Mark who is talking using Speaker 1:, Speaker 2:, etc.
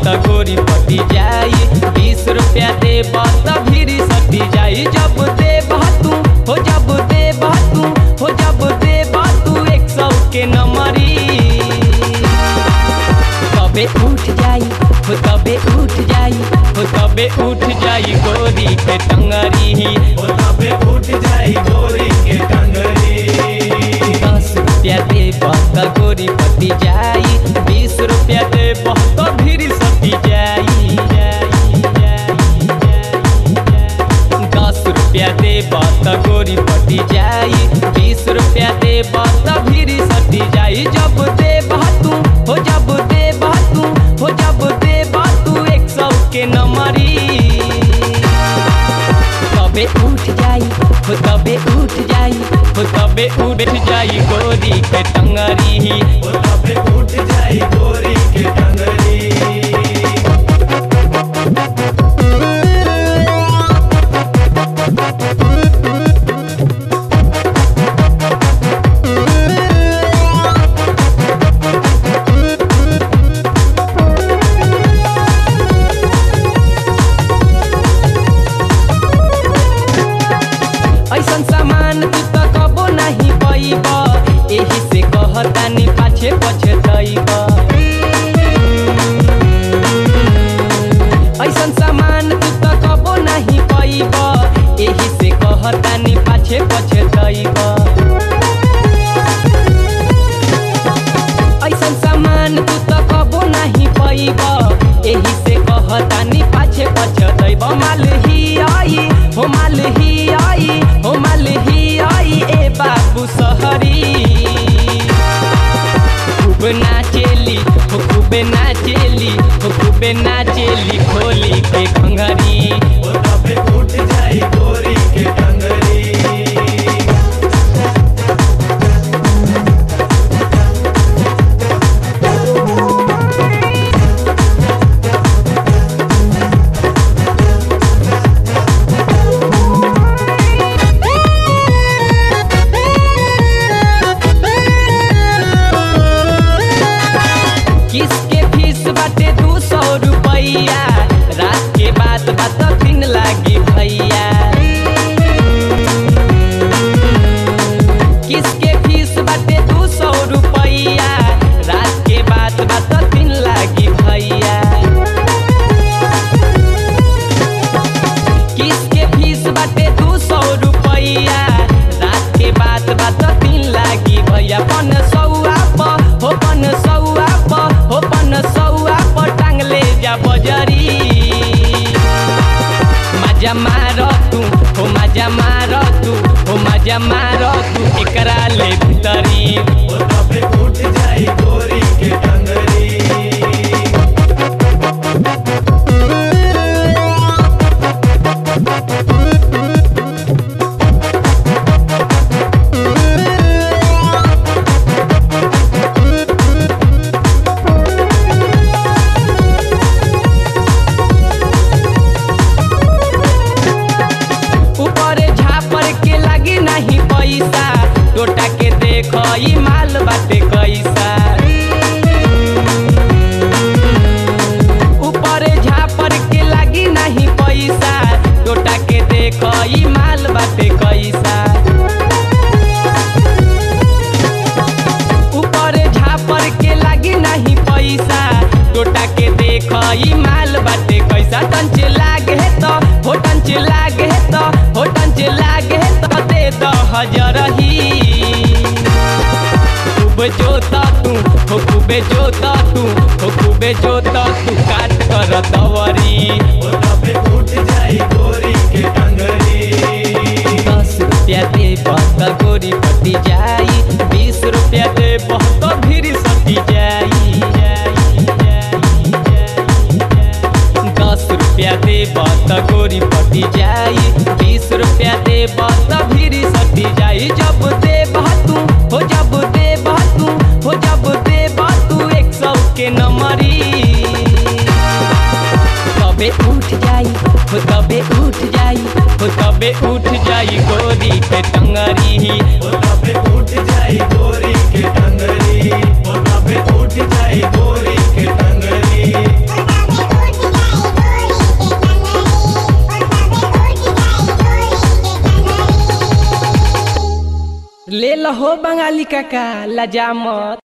Speaker 1: त गोरी पटी जाई बीस रुपया देब त भीरी सटी जाई जब देब तू हो जब देब तू हो जब देब तू एक सौ के नमरी तबे उठ जाई हो तबे उठ जाई हो तबे उठ जाई गोरी के टंगरी
Speaker 2: ओ तबे उठ जाई गोरी के टंगरी
Speaker 1: दस रुपया देब त गोरी पटी जाई बीस रुपया देब त भीरी सटी जाई जाई, जाई, जाई, जाई। दस रुपया देब त गोरी पटी जाई बीस रुपया देब त भीरी सटी जाई जब देब तू हो जब देब तू हो जब देब तू एक सौ के नमरी तबे उठ जाई हो तबे उठ जाई हो तबे उठ जाई गोरी के टंगरी
Speaker 2: ओ तबे उठ जाई गोरी के टंगरी
Speaker 1: ऐसन सामान तू त कबो नहीं पैब एही से कहतानी पाछे पछे दैब ऐसन सामान तू त कबो नहीं पैब एही से कहतानी पाछे पछे दैब ऐसन सामान तू त कबो नहीं पैब एही से कहतानी पाछे पछे दैब माल ही आई हो माल ही आई हो माल ही आई ए बाबू सहरी खूब नाचेली हो खूब नाचेली हो खूब नाचेली खोली के खंघरी
Speaker 2: ओ तबे उठ जाई गोरी के टंगरी
Speaker 1: किसके फीस बाटे दू सौ रुपैया रात के बाद बात दिन लागी भैया किसके फीस बाटे दू सौ रुपैया रात के बाद बात दिन लागी भैया किसके फीस बाटे दू सौ रुपैया रात के बाद बात दिन लागी भैया पन सौआ प हो पन सौआ प हो पन सौआ प टांगले जा बजरी मजा मार तू हो मजा मार तू हो मजा मार तू एकरा ले भीतरी
Speaker 2: ओ तबे उठ जाई गोरी के टंगरी
Speaker 1: ऊपर झापर के लागी नहीं पैसा टोटा के देख ई माल बाटे कैसा ऊपर झापर के लागी नहीं पैसा टोटा के देख ई माल बाटे कैसा ऊपर झापर के लागी नहीं पैसा टोटा के देख ई माल बाटे कैसा टंच लागे तो हो टंच लागे तो हो टंच लागे तो दे द हजरही खूब जोता तू हो खूबे जोता तू हो खूबे जोता तू काट कर दवरी
Speaker 2: ओ तबे उठ जाई गोरी के टंगरी
Speaker 1: दस रुपया दे त गोरी पटी जाई बीस रुपया दे त भीरी सटी जाई जाई, जाई, जाई, जाई। दस रुपया दे त गोरी पटी जाई बीस रुपया दे त भीरी सटी जाई जब दे तू हो जब दे तू हो जब दे तू एक सौ के नमरी तबे उठ जाई हो तबे उठ जाई हो तबे उठ जाई गोरी के टंगरी
Speaker 2: ओ तबे उठ जाई गोरी के टंगरी ओ तबे उठ जाई गोरी के टंगरी
Speaker 1: चल हो बंगाली काका लजा मत